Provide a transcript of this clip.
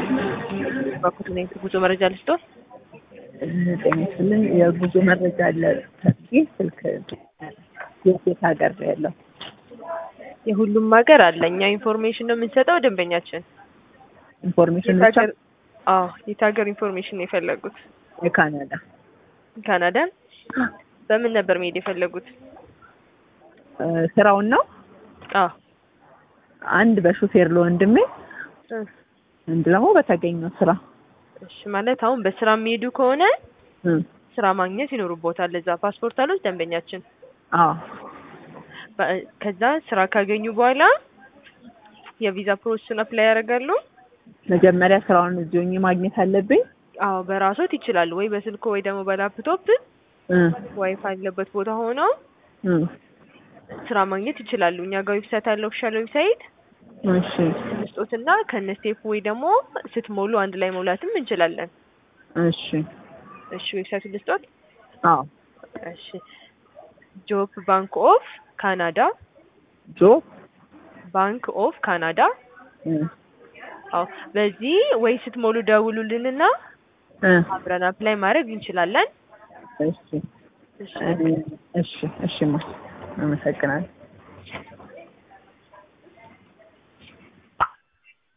ባኩትን ጉዞ መረጃ ልስጦ ጤና ይስጥልኝ። የጉዞ መረጃ አለ ተብዬ ስልክ የት የት ሀገር ነው ያለው? የሁሉም ሀገር አለ። እኛ ኢንፎርሜሽን ነው የምንሰጠው ደንበኛችን። ኢንፎርሜሽን የት ብቻ ሀገር አዎ፣ የት ሀገር ኢንፎርሜሽን ነው የፈለጉት? የካናዳ ካናዳን። በምን ነበር መሄድ የፈለጉት? እ ስራውን ነው አዎ አንድ በሹፌር ለወንድሜ እ አንድ ደግሞ በተገኘው ስራ እሺ ማለት አሁን በስራ የሚሄዱ ከሆነ እ ስራ ማግኘት ይኖርቦታል። ለዛ ፓስፖርት አሉት ደንበኛችን። አዎ በ- ከዛ ስራ ካገኙ በኋላ የቪዛ ፕሮሰሱን አፕላይ ያደርጋሉ። መጀመሪያ ስራውን እዚሁ ሆኜ ማግኘት አለብኝ። አዎ በራሶት ይችላሉ፣ ወይ በስልኮ ወይ ደግሞ በላፕቶፕ እ ዋይፋይ ያለበት ቦታ ሆነው እ ስራ ማግኘት ይችላሉ። እኛ ጋር ዌብሳይት አለ፣ ኦፊሻል ዌብሳይት እሺ ስጦትና ከነ ስቴፕ ወይ ደግሞ ስትሞሉ አንድ ላይ መውላትም እንችላለን። እሺ እሺ ዌብሳይቱን ልስጦት። አዎ እሺ ጆብ ባንክ ኦፍ ካናዳ ጆ ባንክ ኦፍ ካናዳ። እ አዎ በዚህ ወይ ስትሞሉ ደውሉልንና እ አብረን አፕላይ ማድረግ እንችላለን። እሺ እሺ እ እሺ እሺ ማ አመሰግናለሁ።